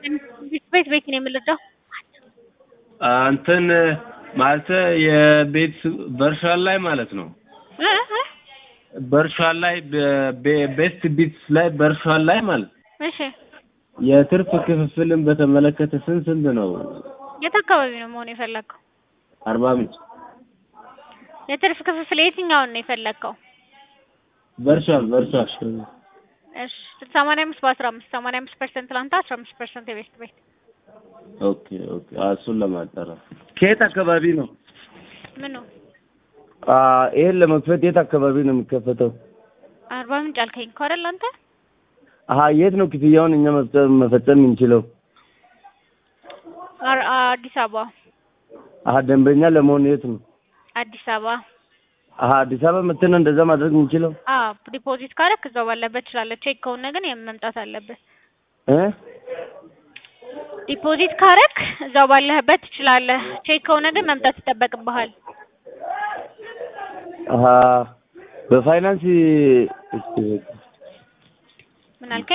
ቤት ቤት ነው የምልደው እንትን ማለት የቤት በርሻል ላይ ማለት ነው። በርሻል ላይ ቤስት ቢትስ ላይ በርሻል ላይ ማለት እሺ የትርፍ ክፍፍልን በተመለከተ ስንት ስንት ነው? የት አካባቢ ነው መሆን የፈለግከው? አርባ ምንጭ የትርፍ ክፍፍል የትኛውን ነው የፈለግከው? በርሻል በርሻል እሺ ሰማንያ አምስት በአስራ አምስት ሰማንያ አምስት ፐርሰንት ለአንተ አስራ አምስት ፐርሰንት የቤስት ቤት ኦኬ ኦኬ እሱን ለማጣራት ከየት አካባቢ ነው? ምኑ ይሄን ለመክፈት የት አካባቢ ነው የሚከፈተው? አርባ ምንጭ አልከኝ እኮ አይደል አንተ? አሀ የት ነው ክፍያውን እኛ መፈጸም መፈጸም የምንችለው? አር- አዲስ አበባ አሀ ደንበኛ ለመሆን የት ነው? አዲስ አበባ አሀ አዲስ አበባ መጥተን ነው እንደዛ ማድረግ የምንችለው? አዎ ዲፖዚት ካረክ እዛው ባለበት ትችላለህ። ቼክ ከሆነ ግን መምጣት አለብህ። እ ዲፖዚት ካረክ እዛው ባለህበት ትችላለህ። ቼክ ከሆነ ግን መምጣት ይጠበቅብሃል። አሀ በፋይናንስ ምን አልከኝ?